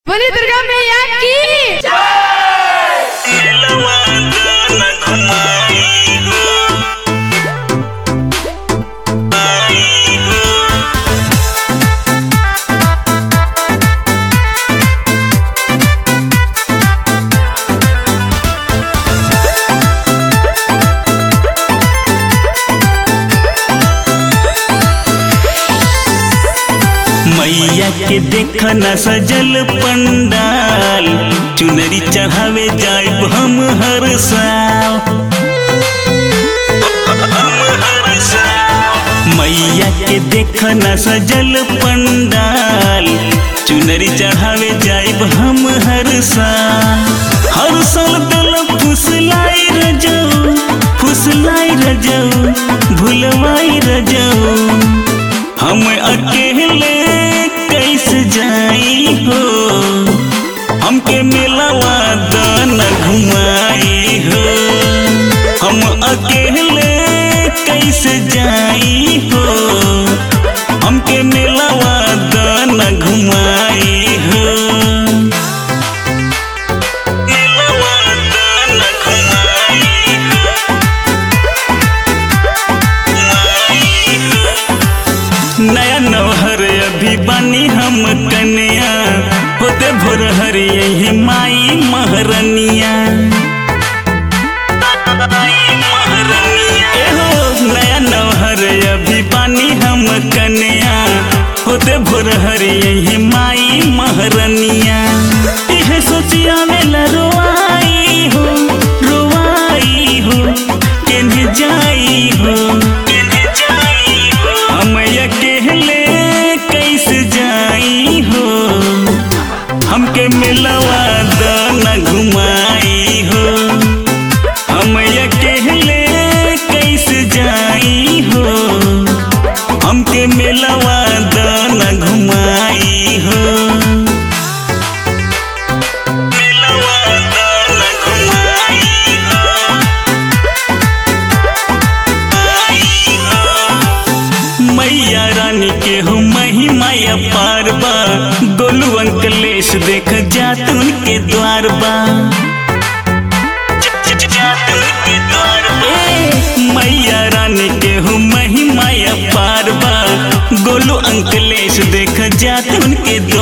बोली दुर्गा मैया की मैया के देख न सजल पंडाल चुनरी चढ़ावे जाइब हम हर साल मैया के देख न सजल पंडाल चुनरी चढ़ावे जाइब हम हर साल हर साल दिल फुसलाई रजो फुसलाई रजो भुलवाई रजो हम अकेले कैसे जाई हो हमके मिलवा दान घुमाई हो हम अकेले कैसे जाई हो हमके मिलवा दान घुमाई हो मिलवा दान घुमाई हो नया नौहर अभी बनी हम कन्या होते भोर हरि यही माई महरनिया एहो नया नौहर अभी बनी हम कन्या होते भोर हरि यही माई महरनिया इहे सोचिया में रोआई हो रोआई हो केन्हे जाई हो केन्हे जाई हो हम अकेले कैसे जाई हो हमके मिलवा दाना घुमाई हो हम अकेले कैसे जाई हो हमके मिलवा दाना घुमाई हो मिलवा दाना घुमाई हो मैया रानी के हो महिमाया पार बा गोलू अंकलेश देख जात उनके द्वार बा ए, मैया रानी के हो महिमाया पार बा गोलू अंकलेश देख जात उनके द्वार